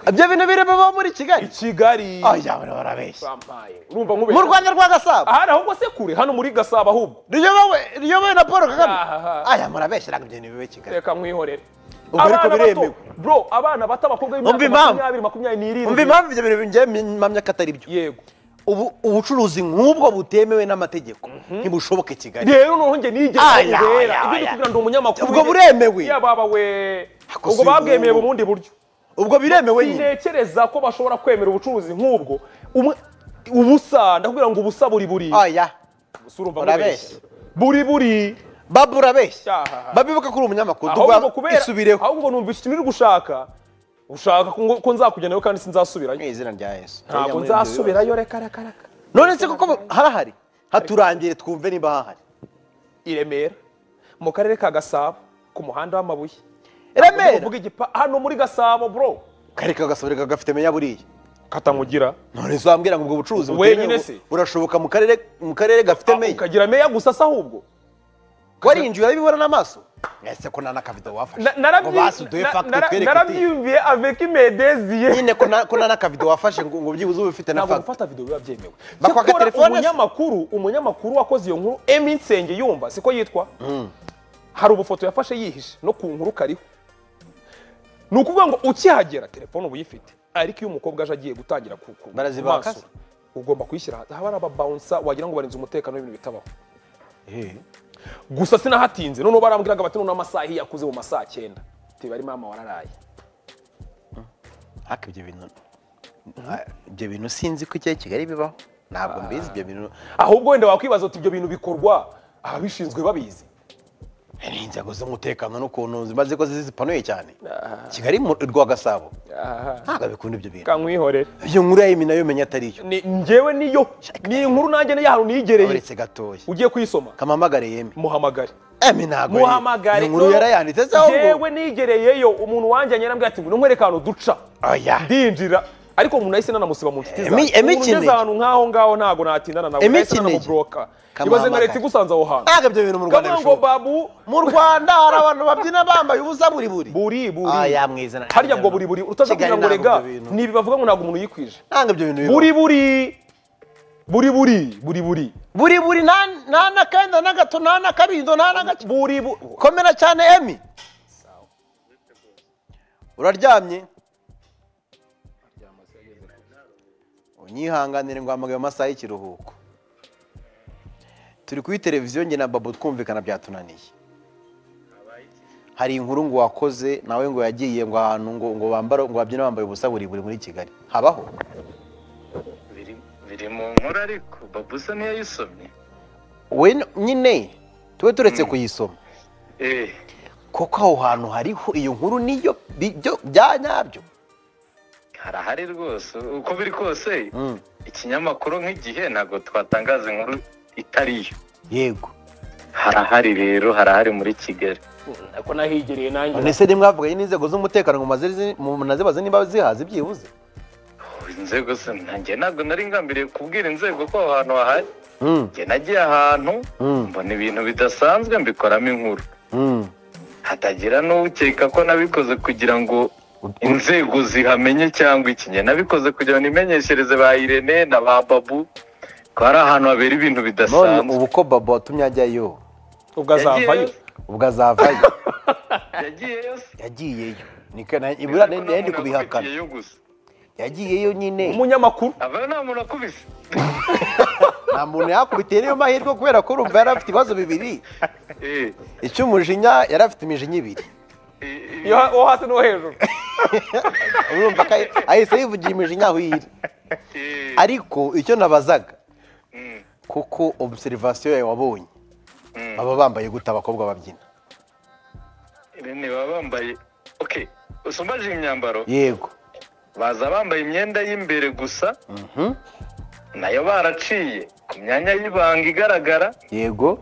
ibyo bintu biremewe muri kigali i kigali oya abantu barabeshya bampaye urumva nkubeshya mu rwanda rwa gasabo ahari ahubwo se kure hano muri gasabo ahubwo riyobowe riyobowe na paul kagame Aha. aya murabeshya ntabwo ibyo bintu biba i kigali reka mwihorere Ubwo ariko Abana bato- biremewe. bro abana bato abakobwa Umva b'imyaka impamvu. makumyabiri makumyabiri n'irindwi umva impamvu ibyo bintu njyewe mpamya ko atari byo yego ubu ubucuruzi nk'ubwo butemewe n'amategeko ntibushoboke i kigali rero noneho njye nigeze Aya, kubera aya, ibyo ndi aya. kubwira ndi umunyamakuru Ubwo nyine. buremewe. ya baba we Ako si ubwo babwemeye ubu. mu bundi buryo ubwo biremewe nyine sintekereza ko bashobora kwemera ubucuruzi nk'ubwo Umwe- ubusa ndakubwira ngo ubusa buri buri oya Si urumva urabeshya. nkubeshya. buri buri babu urabeshya Cyahaha. babibuka ko uri umunyamakuru ahubwo tugwa kubera isubireho ahubwo numvise ikintu uri gushaka ushaka ko ngo- ko nzakujyanayo kandi sinzasubirayo mu izina rya yesu ntabwo nzasubirayo reka reka reka none se koko harahari haturangire twumve niba hahari i remera mu karere ka gasabo ku muhanda w'amabuye remera Uvuga igipa hano muri gasabo bro kareka agasobere gafite menya buriya katamugira none se wambwira ngo ubwo bucuruzi Wenyine butemewe se? burashoboka mu karere mu karere gafite meya ukagira meya gusa se ahubwo warinjiye urabibona n'amaso ese ko nta n'akavido wafashe Na- ngo narabyi- basi uduhe na- fagitire nara- twereke uti narabyiyumviye avec imedeziye nyine ko nta- ko nta n'akavido wafashe ngo ngo byibuze ube ufite na ntabwo fagitire gufata video biba byemewe Bakwaka Cyakora telefone se? umunyamakuru umunyamakuru wakoze iyo nkuru emi nsenge yumva siko yitwa hari ubufoto yafashe yihishe no ku nkuru kariho ni ukuvuga ngo ukihagera telefone uba uyifite ariko iyo umukobwa aje agiye gutangira ku ku- Barazibaka se? kumansura, ugomba kuyishyira ahantu haba hari ababawunsa wagira ngo barinze umutekano w'ibintu bitabaho gusa sinahatinze noneho barambwiraga bati noneho amasaha iyo yakuze mu masaha cyenda tibari mama wararaye ariko ibyo bintu ibyo bintu sinzi ko ikihe kigali bibaho ntabwo mbizi ibyo bintu ahubwo wenda wakwibaza uti ibyo bintu bikorwa ababishinzwe babizi ni inzego z'umutekano n'ukuntu zimaze ko zipanuye cyane kigali mu rwa gasabo ntabwo bikunda ibyo bintu kankwihorere iyo nkuru ya emi nayo menya atari yo ni njyewe niyo ni inkuru nanjye ni yahantu niyigereye uretse gatoya ugiye kuyisoma kamamagare yemi muhamagare emi ntabwo ari yo. muhamagare iyo nkuru yarayanditse se ahubwo njyewe nigereyeyo umuntu wanjye yanyarambwira ati ngo nkwereka ahantu duca oya ndinjira ariko umuntu ahise nanamusiba mu nshuti Emi- zanjye emi umuntu ugeze kinege. ahantu nk'aho ngaho ntabwo natindana nawe Emi nahise kinege. nanamuboroka ibaze nka Kamuhamagare. leta igusanze aho hantu ntabwo ibyo bintu mu rwanda kavuga ngo bishoboka babu mu rwanda hari abantu babyina bambaye ubusa buri buri buri buri Aya, mwiza na- harya bwo buri buri utaza Kigali kugira ngo ntabwo rega ibyo bintu. ntibi bavuga ngo ntabwo umuntu yikwije ntabwo ibyo bintu bibaho buri buri buri buri buri buri buri buri nta- nta n'akenda na gato nta n'akabindo nta n'agake buri bu- komera cyane emi uraryamye unyihanganire ngo hamagaye mu masaha y'ikiruhuko turi kuri televiziyo njye na babo twumvikana byatunaniye hari inkuru ngo wakoze nawe ngo yagiye ngo ahantu ngo ngo bambara ngo babyina bambaye ubusa buri buri muri kigali habaho biri- biri mu nkuru ariko babusa ntiyayisomye we n- nyine tube turetse kuyisoma eh koko aho hantu hariho iyo nkuru niyo bi- byo- bya nyabyo harahari rwose uko biri kose Mm, ikinyamakuru nk'igihe ntabwo twatangaza inkuru itari yo yego harahari rero harahari muri kigali ko nahigereye nanjye none se nimwavugaye n'inzego z'umutekano ngo mumaze zi- mu- munazibaze niba zihazi byibuze inzego se nanjye ntabwo nari ngambiriye kubwira inzego ko aho hantu hahari Mm, njye nagiye ahantu mm, mbona ibintu bidasanzwe mbikoramo inkuru mm. hatagira n'ukeka ko nabikoze kugira ngo inzego zihamenye cyangwa iki njye nabikoze kugira ngo nimenyeshereze ba irene na ba babu ko hari ahantu habera ibintu none bidasanzwe ubu ko babo watumye ajyayo ubwo azavayo Yagiyeyo- ubwo azavayo yagiyeyo se. yagiyeyo niko na- ibura Ariko nta nayo ndi muntu kubihakana wakurikiyeyo gusa. yagiyeyo nyine umunyamakuru aba nta muntu akubise nta muntu yakubitiye niyo mahirwe kubera ko urumva yari afite ibibazo bibiri Eh, icy'umujinya yari afite imijinya ibiri eh, eh, iyo ha- uwo hasi n'uwo hejuru urumva ko ahi- ahise yivugira imijinya aho iri eh, ariko icyo nabazaga mm, kuko obserivasiyo yawe wabonye mm. baba bambaye gute abakobwa babyina irene baba bambaye okay gusa umbaje iyi myambaro yego baza bambaye imyenda y'imbere gusa Mhm. nayo baraciye ku myanya y'ibanga igaragara yego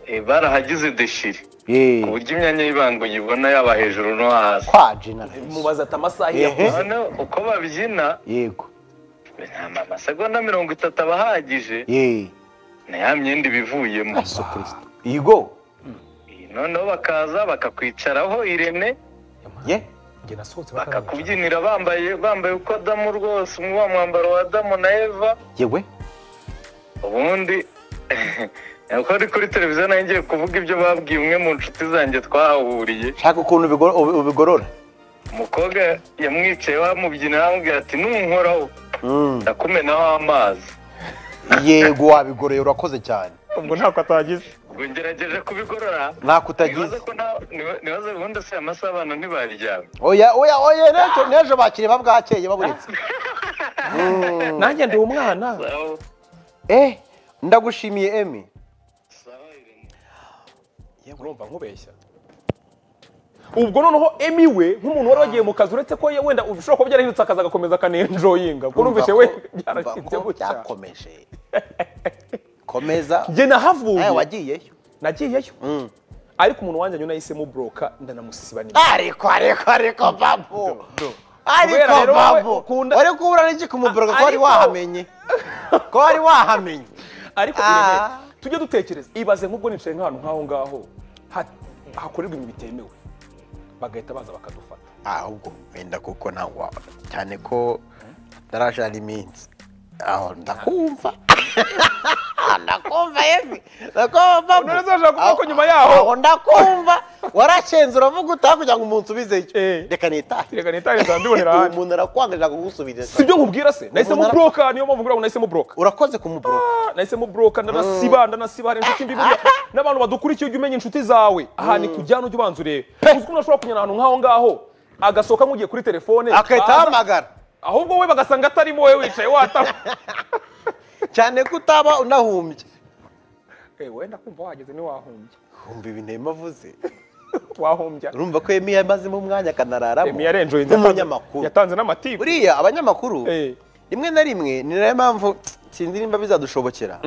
eh, barahagize deshiri ku yeee buryo imyanya y'ibanga uyibona yaba hejuru no hasi kwa jenarasi mubaza ati amasaha Ehe. yakuze noneho uko babyina yego nta amasegonda mirongo itatu aba ahagije yeee na ya myenda iba ivuyemo yesu kirisito yigo noneho bakaza bakakwicaraho irene ye njye nasohotse bakambwira. bakakubyinira bambaye bambaye uko adamu rwose wa mwambaro wa adamu na eva yewe ubundi uko ari kuri televiziyo nayo ngiye kuvuga ibyo babwiye umwe mu nshuti zanjye twahahuriye shaka ukuntu ubigoro- ubi- ubigorora umukobwa yamwicayeho amubyinira amubwira ati n'umunkoraho Mm. ndakumenaho amazi yego wabigoroye urakoze cyane ubwo ntako atagize ngo ngerageje kubigorora ntako nibaze utagize ko nta- niba- nibaze ubundi se amasaha abantu ntibaryama oya oya oya n'ejo n'ejo bakiriye babwakeye baburitse Mm. nanjye ndi umwana Sawa, eh ndagushimiye emi sawa, Irene. urumva nkubeshya ubwo noneho emi we nk'umuntu wari wagiye mu kazi uretse ko ye- wenda ushobora kuba byarahindutse akazi agakomeza akanenjoyinga ubwo numvise we byarakinze gutya byakomeje komeza njye nahavuye nawe wagiyeyo nagiyeyo Mm. ariko umuntu wanjye nyuma nahisemo buroka ndanamusiba nimero ariko ariko ariko babu ariko Kubera rero wowe babu ukunda- wari kubura n'iki kumuboroga ko wari Ariko- wahamenye ko wari wahamenye ariko Ah. irene tujye dutekereza ibaze nk'ubwo nicaye nk'ahantu nk'aho ngaho ha- hakorerwa ibintu bitemewe bagahita baza bakadufata ahubwo wenda kuko ntawe waba cyane ko ntarashara iminsi aho ndakumva ndakumva yewe ndakumva None uzashaka kuvuga ko nyuma yaho- aho ndakumva warakenze uravuga utaha kugira ngo umuntu ubizeyo Eh. reka nitahire reka nitahire nzabibonera ahandi umuntu arakwangirira kugusubiriza si byo nkubwira se nahisemo Umunara- buroka niyo mpamvu ngura ngo nahisemo buroka urakoze kumuboroka Ah, nahisemo buroka ndanasiba ndanasiba hari inshuti mbi buriya n'abantu badukurikiye ujya umenya inshuti zawe aha ni kujyana ujya ubanza urebe uzi ko unashobora kunyura ahantu nk'aho ngaho agasohoka nk'ugiye kuri telefone agahita aza- ahamagara ahubwo we bagasanga atarimo wowe wicaye wataba cyane ko utaba unahumbye Eh, wenda kumva wahageze ntiwahumbye humva ibintu yema avuze wahumbya urumva ko yemi yamazemo umwanya akanararamo emi yarenjoye nk'umunyamakuru yatanze n'amatiku buriya abanyamakuru Eh. rimwe na rimwe ni nayo mpamvu sinzi nimba bizadushobokera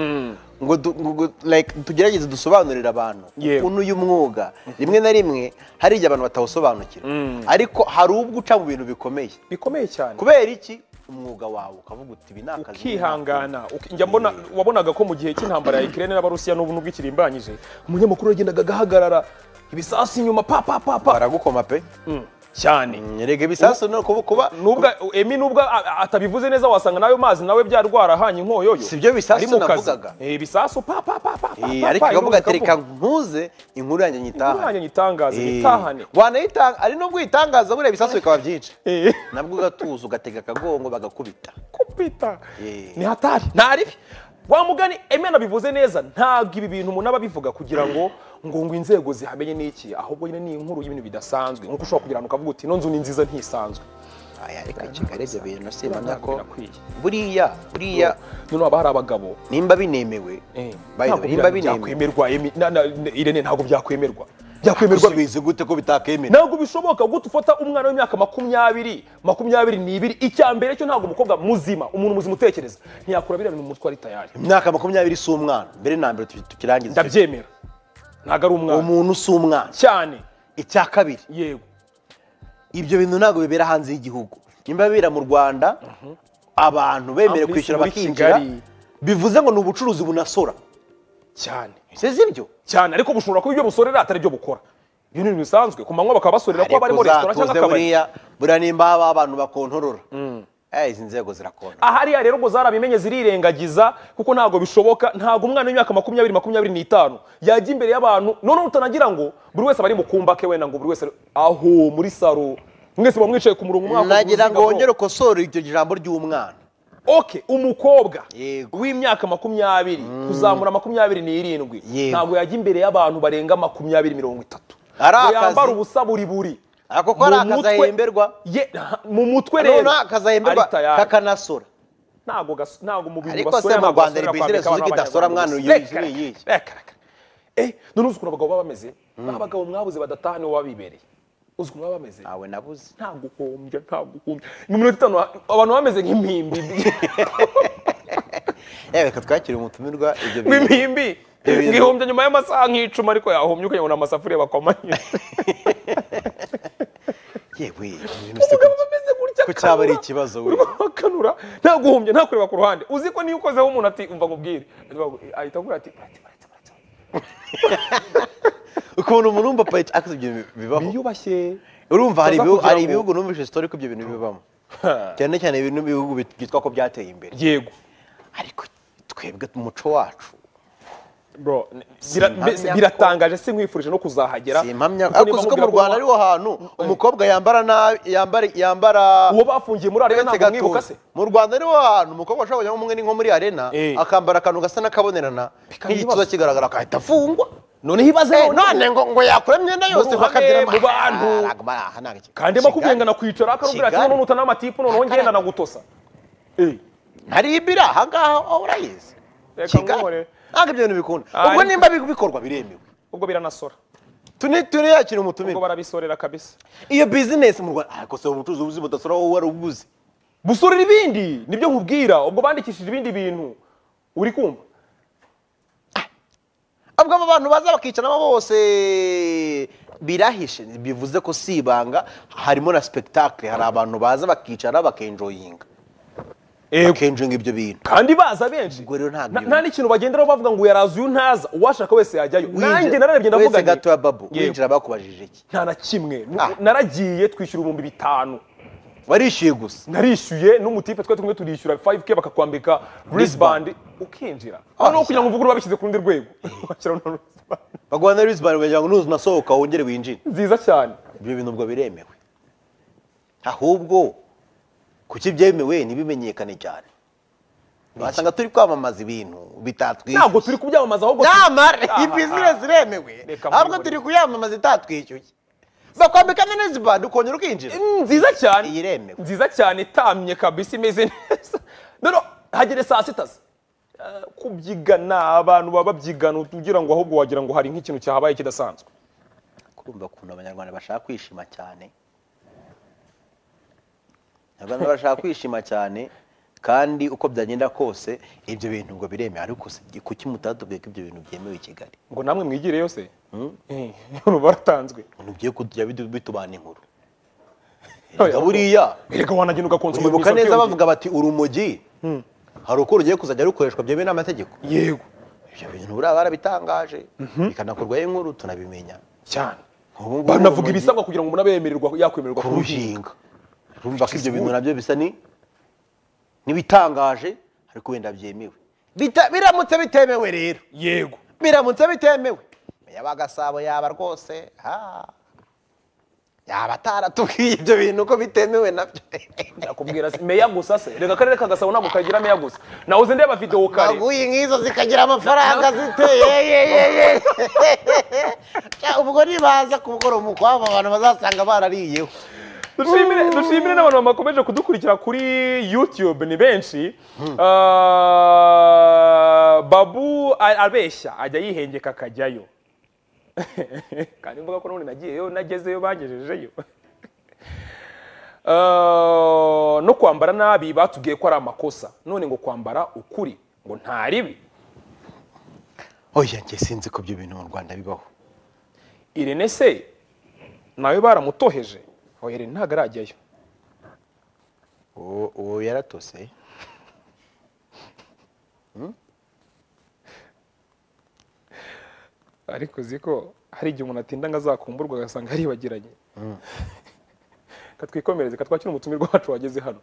ngo du- ngo- ngo, like, tugerageze dusobanurire abantu Yewe. ukuntu uyu mwuga rimwe na rimwe hari igihe abantu batawusobanukira ariko hari ubwo uca mu bintu bikomeye bikomeye cyane kubera iki umwuga wawe ukavuga uti ibi ni akazi ukihangana uki- njya mbona wabonaga ko mu gihe cy'intambara ya Ukraine n'Abarusiya n'ubu nubwo ikirimbanyije umunyamakuru yagendaga agahagarara ibisasu inyuma pa pa pa pa baragukoma pe Mm, cyane nyerege bisasu no kuba kuba nubwo emi nubwo a- atabivuze neza wasanga nayo mazi nawe byarwara hanye inkoyoyo Si byo bisasu Ari mu kazi. navugaga. Eh, ibisasu pa pa pa pa pa, Eh, pa, ariko pa, ikavuga ati irunguka reka vuba." ntuze inkuru yanjye Inkuru nyitahane yanjye nyitangaze Eh, nyitahane wanayitanga ari nubwo uyitangaza buriya ibisasu bikaba byinshi Eh, nabwo ugatuza ugatega akagongo bagakubita kwita Eh. ni hatari nta ribi wa mugani emena bivuze neza ntabwo ibi bintu umuntu aba abivuga kugira ngo ngo ngo inzego zihamenye n'iki ahubwo nyine ni inkuru y'ibintu bidasanzwe nk'uko ushobora kugira ngo ukavuga uti ino nzu ni nziza ntisanzwe aya reka kigali ibyo bintu simanya ko Birakwiye. buriya buriya noneho haba hari abagabo nimba binemewe Eh, by the ntabwo way, nimba bya- binemewe byakwemerwa Emi- na- na- irene ntabwo byakwemerwa byakwemerwa bi- bizi gute ko bitakemera ntabwo bishoboka gute ufata umwana w'imyaka makumyabiri makumyabiri n'ibiri icya mbere cyo ntabwo umukobwa muzima umuntu muzima utekereza ntiyakura biriya bintu mu mutwe ari tayari imyaka makumyabiri si umwana mbere na mbere tu- tukirangiza ndabyemera ntabwo ari umwana umuntu si umwana cyane icya kabiri yego ibyo bintu ntabwo bibera hanze y'igihugu nimba bibera mu rwanda abantu bemerewe Ambulanse kwishyura muri bakinjira Kigali. bivuze ngo ni ubucuruzi bunasora cyane size ibyo cyane ariko bushobora kuba ibyo busorera atari byo bukora ibyo ni ibintu bisanzwe ku manywa bakaba basorera ko barimo resitora cyangwa uzatuze akabari buriya buriya nimba haba abantu bakontorora Eh, izi nzego zirakona ahariya rero ubwo zarabimenye zirirengagiza kuko ntabwo bishoboka ntabwo umwana w'imyaka makumyabiri makumyabiri n'itanu yajya imbere y'abantu noneho utanagira ngo buri wese aba ari mu kumba ke wenda ngo buri wese aho muri saro mwese muba mwicaye ku murongo mwaka nagira ngo wongere ukosore iryo jambo ry'umwana oke umukobwa Yego. w'imyaka makumyabiri kuzamura makumyabiri n'irindwi Yego. ntabwo yajya imbere y'abantu barenga makumyabiri mirongo itatu Ari ngo akazi. yambara ubusa buri buri Ako ko ari Mu akazi mutwe- ahemberwa. Ye- mu mutwe rero noneho akazahemberwa ari tayari. kakanasora ntabwo gas- ntabwo mu bintu Ariko basora se mu ntabwo Rwanda basorera ni business kwambika uzi abantu ko b'abanyarwanda idasora mwana gusa. uyu Reka, yuzuye reka, yiyi. reka, reka. Eh, none uzi ukuntu abagabo baba bameze abagabo mwabuze badataha nibo baba bibereye uzi ukuntu baba bameze ntawe nabuze nta guhombya nta guhombya mu minota itanu abantu bameze nk'impimbi yewe reka twakire umutumirwa ibyo bintu nk'impimbi Ibyo bintu. ngihombya nyuma y'amasaha nk'icumi ariko yahombye kugira ngo ni amasafuriya bakomanye yewe ibintu si umugabo gutya. bameze gutya Ko cyaba ari akanura. ikibazo we. Urimo akanura nta guhombya nta kureba ku ruhande uzi ko niyo ukozeho umuntu ati umva nkubwire ahita avuga ati "Barate, barate, barate." ukuntu umuntu wumva parike akoze ibyo bi- bibaho biyubashye urumva hari Tuza ibihugu kugira hari ngo- ibihugu numvise story ko ibyo bintu bibamo cyane cyane ibintu ibihugu bit- byitwa ko byateye imbere yego ariko twebwe mu muco wacu bro bira- Simpamya mbe- ko- biratangaje sinkwifurije no kuzahagera simpamya kuko ariko niba uzi ko mubwira mu rwanda wa- ariho hantu umukobwa yambara nabi yambara yambara uwo bafungiye muri arena uretse ntabwo mwibuka gatuza se mu rwanda ariho hantu umukobwa ashobora kujyamo umwe ni nko muri arena Eh. akambara akantu gasa n'akabonerana Bikaba nk'igituza ibibazo. kigaragara agahita afungwa noneho ibaze Eh, none ngo ngo yakura imyenda yose ruhame, bakagira mu bantu. kandi makubyenga nakwicara akamubwira ati Kigali. none utana amatipu noneho ngenda nagutosa Eh, hari ibira ahangaha aho urayizi Reka kigali nkuhore. ntabwo ibyo bintu bikunda Ah, ubwo ariko- nimba bi- bikorwa biremewe ubwo biranasora tuni tuni yakira ubwo umutumire barabisorera kabisa iyo bizinesi mu rwanda ariko se ubucuruzi ubuzi budasora wowe wari ubuzi gusorera ibindi nibyo nkubwira ubwo bandikishije ibindi bintu uri kumva abwo abo bantu baza bakicaramo bose birahishe bivuze ko si ibanga harimo na spectacle hari abantu baza bakicara bakenjoyinga bakenjoyinga ibyo bintu kandi baza benshi Ubwo rero ntabwo Na- iyo- nta n'ikintu bagenderaho bavuga ngo yaraza uyu ntaza uwashaka wese yajyayo nanjye nararebye ndavuga wese nti- gato ya babu Yego. winjira bakubajije iki nta na kimwe Ah. naragiye twishyura ibihumbi bitanu warishyuye gusa narishyuye n'umutipe twe tumwe turishyura 5k bakakwambika brisband ukinjira noneho kugira ngo uvuge urabishyize ku rundi rwego Washyira noneho wristband. baguha na risibani kugira ngo nuzi unasohoka wongere winjire nziza cyane ibyo bintu ubwo biremewe ahubwo kuki byemewe ntibimenyekane cyane wasanga turi kwamamaza ibintu bitatwishyuye ntabwo turi kubyamamaza ahubwo nyamara Ah, iyi bizinesi iremewe Reka ahubwo mvugurure. turi kuyamamaza itatwishyuye bakwambika na risibani ukongera ukinjira nziza cyane Iyi iremewe. nziza cyane itamye kabisa imeze neza none hagere saa sita se. Eh, kubyigana abantu baba babyigana ugira ngo ahubwo wagira ngo hari nk'ikintu cyahabaye kidasanzwe kumva ukuntu abanyarwanda bashaka kwishima cyane abanyarwanda bashaka kwishima cyane kandi uko byagenda kose ibyo bintu ngo biremewe ariko se kuki mutatubwiye ko ibyo bintu byemewe i kigali ngo namwe mwigire yose Eh, baratanzwe ntugiye kujya bidu- bitubana inkuru Oya, buriya erega wanagenda ugakonsoma uyoboka neza bavuga bati urumogi hari uko rugiye kuzajya rukoreshwa byemewe n'amategeko yego ibyo bintu buriya barabitangaje bikanakorwaho inkuru tunabimenya cyane Ubu ngubu banavuga urumogi ibisabwa kugira ngo umuntu abe yemererwa yakwemererwa kuruhinga kuruhinga urumva ko ibyo bintu nabyo bisa ni n'ibitangaje ariko wenda byemewe Bita- biramutse bitemewe rero yego biramutse bitemewe yaba gasabo yaba rwose ha yaba ataratubwiye ibyo bintu ko bitemewe nabyo nakubwira se meya gusa se reka akarere ka gasabo ntabwo kagira meya gusa nawuze ndeba videwo kare baguye nk'izo zikagira amafaranga ziteye yeyeyeye ubwo nibaza kubukora umukwabo abantu bazasanga barariyeho dushimire dushimire n'abantu bakomeje kudukurikira kuri youtube ni benshi Ah, babu a- abeshya ajya yihengeka akajyayo kandi mvuga ko n'ubundi nagiyeyo nagezeyo bangejejeyo Ah, no kwambara nabi batubwiye ko ari amakosa none ngo kwambara ukuri ngo nta ribi oya njye sinzi ko ibyo bintu mu rwanda bibaho irene se nawe baramutoheje oya irene ntabwo arajyayo uwo uwo yaratose ariko uzi ko hari igihe umuntu atinda ngo azakumburwa agasanga yaribagiranye katwikomereze katwakira umutumirwa wacu wageze hano